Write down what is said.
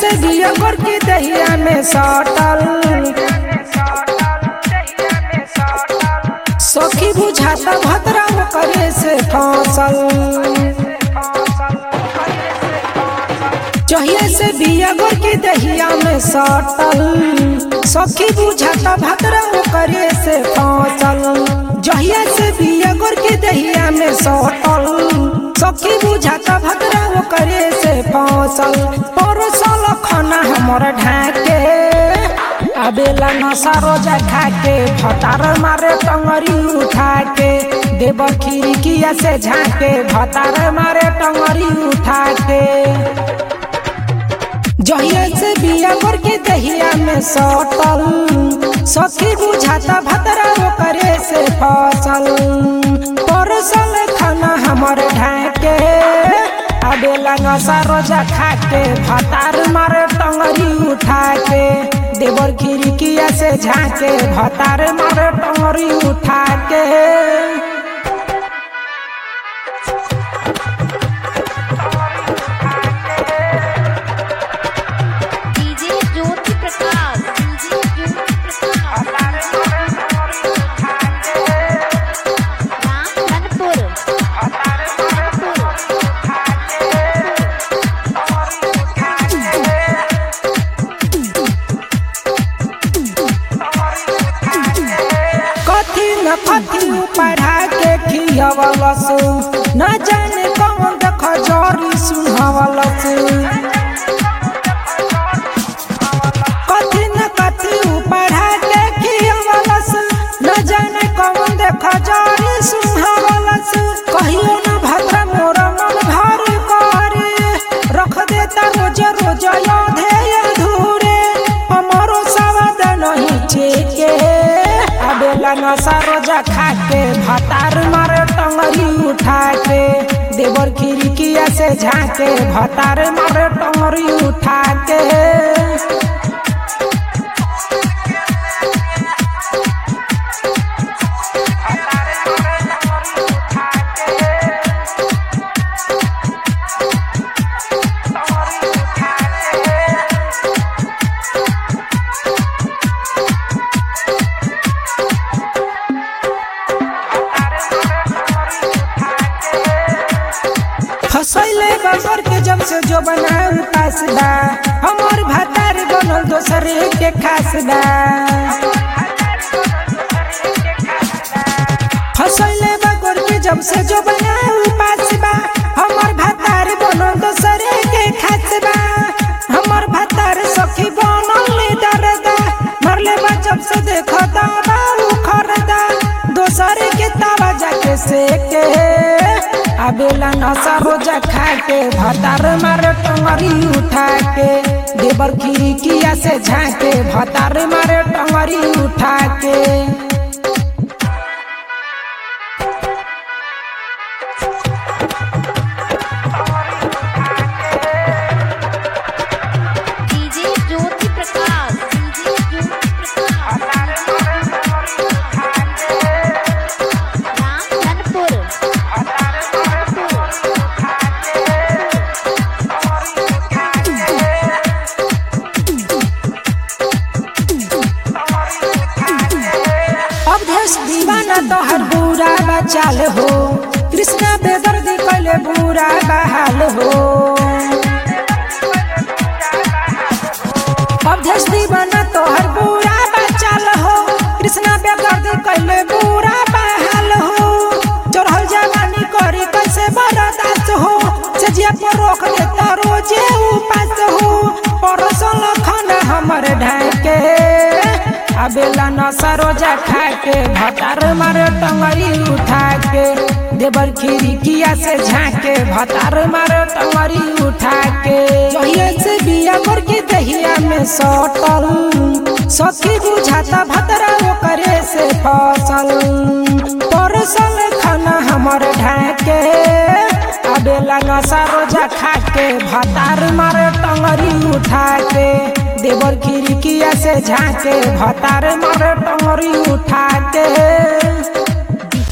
से दिया गोर की दहिया में सटल सखी बुझाता भद्रा करे से फसल जहिया से बिया गोर की दहिया में सटल सखी बुझाता भद्रा करे से फसल जहिया से बिया गोर की दहिया में सटल सखी बुझाता भद्रा करे से फसल परसल खाना हमर ढाके आबेला नशा रोजा खाके भतार मारे टंगरी उठा के देव खिड़किया से झाके भतार मारे टंगरी उठा के जहिया से बिया कर के दहिया में सटल सखी बुझाता भतरा करे से फसल परसल खाना हमर ढाके आबेला नशा रोजा खाके भतार मारे टंगरी उठा के देवर खिड़किया से झाके भतार मारे टंगरी उठा के DJ Jyoti Prakash DJ Jyoti Prakash Ramdhanpur कथी न कथी पढ़ा के खियवलस न जाने कौन देख जरी सुनवलस कथी न कथी पढ़ा के खियवलस न जाने कौन देख जरी सुनवलस कहियो न भद्र मोर मन भर करे रख देता रोज रोज योधे अधूरे हमरो सवाद नहीं छेके आबेला नशा रोजा खाके भतार मारे टंगरी उठा के देवर खिड़किया से झाके भतार मारे टंगरी उठा के फसैले बगर के जब से जो बनाऊ कासदा हमर भतार बनल दोसरे के खासदा फसैले बगर के जब से जो बनाऊ पासबा हमर भतार बनल दोसरे के खासबा हमर भतार सखी बनल ले दरदा मरले बा जब से देखो दावा उखरदा दोसरे के तावा जाके सेके आबेला नशा रोजा खाके भतार मारे टंगरी उठा के देवर खिड़किया से झाके भतार मारे टंगरी उठा के DJ Jyoti Prakash DJ Jyoti Prakash Ramdhanpur Awadhesh Deewana तोहर बुरा बचाल हो कृष्णा बेदर्दी कैले बुरा बहाल हो अवधेश दीवाना तोहर बुरा बचाल हो कृष्णा बेदर्दी कैले बुरा बहाल हो चढ़ल जवानी करी कैसे बर्दाश्त हो सजिया पर रोक देता रोजे उपास हो परसल खाना हमर ढाके आबेला नशा रोजा खाके भतार मारे टंगरी उठा के देवर खिड़किया से झाके भतार मारे टंगरी उठा के जहिया से बिया कर के दहिया में सटल सखी बुझाता भतरा करे से फसल परसल खाना हमर ढाके आबेला नशा रोजा खाके भतार मारे टंगरी उठा के देवर खिड़किया से झाके भतार मारे टंगरी उठा